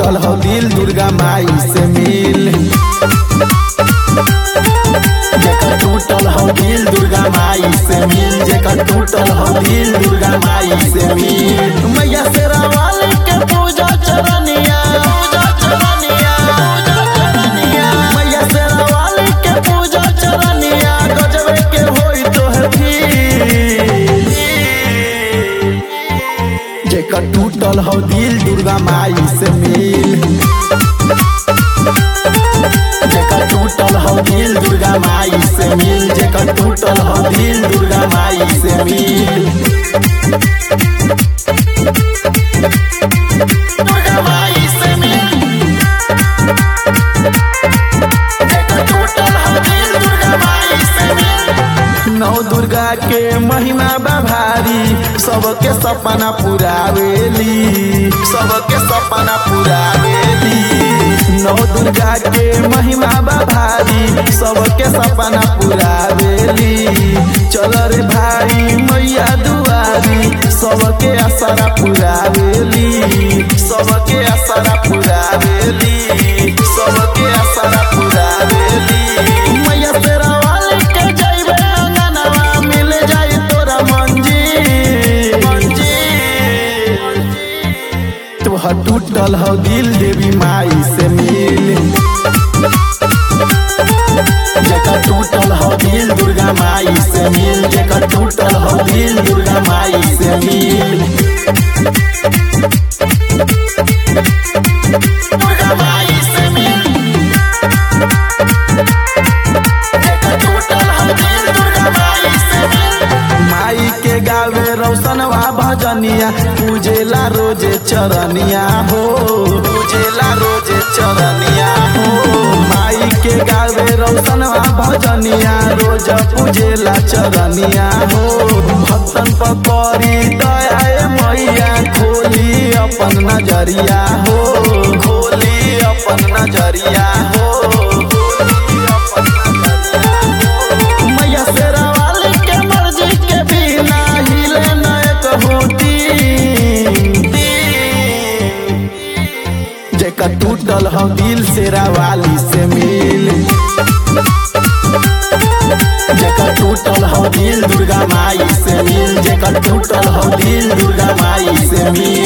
टूटल हो दिल दुर्गा माई से मिल जेकर टूटल हो दिल दुर्गा माई से मिल जेकर टूटल हो दिल दुर्गा माई से मिल मैया से रावाली के पूजा चरनिया पूजा चरनिया पूजा चरनिया मैया से रावाली के पूजा चरनिया गजबे के होई तो है फिर जेकर टूटल हो दिल दुर्गा माई से मिल जेकर टूटल हो दिल दुर्गा माई से मिल जेकर टूटल हो दिल दुर्गा माई से मिल दुर्गा माई से मिल जेकर टूटल हो दिल दुर्गा माई से मिल नौ दुर्गा के महिमा बा भारी सबके सपना पुरावेली सबके सपना पुरावेली नौ दुर्गा के महिमा बा भारी सबके सपना पुरावेली चल रे भाई मैया दुआरी सबके आसरा पुरावेली सबके आसरा पुरावेली सबके आसरा पुरावेली मैया तेरा वाले के जाइबे अंगनवा मिल जाई तोरा मंजी मंजी तोहर टूटल हो दिल देवी माई से मिल जेकर टूटल हो दिल दुर्गा माई से मिल जेकर टूटल हो दिल दुर्गा माई से मिल दुर्गा माई से मिल जेकर टूटल हो दिल दुर्गा माई से मिल माई के गावे रोशनवा भजनिया पूजेला रोजे चरनिया हो पूजेला रोजे चरनिया हो माई के गावे रोशनवा भजनिया रोज पूजेला चरनिया हो भक्तन पकड़ी दया मैया खोली अपन नजरिया हो खोली अपन नजरिया हो खोली अपन नजरिया हो मैया शेरा वाली के मर्जी के बिना हिले न एक होती जेकर टूटल हो दिल शेरा वाली से मिल जेकर टूटल हो दिल दुर्गा माई से मिल जेकर टूटल हो दिल दुर्गा माई से मिल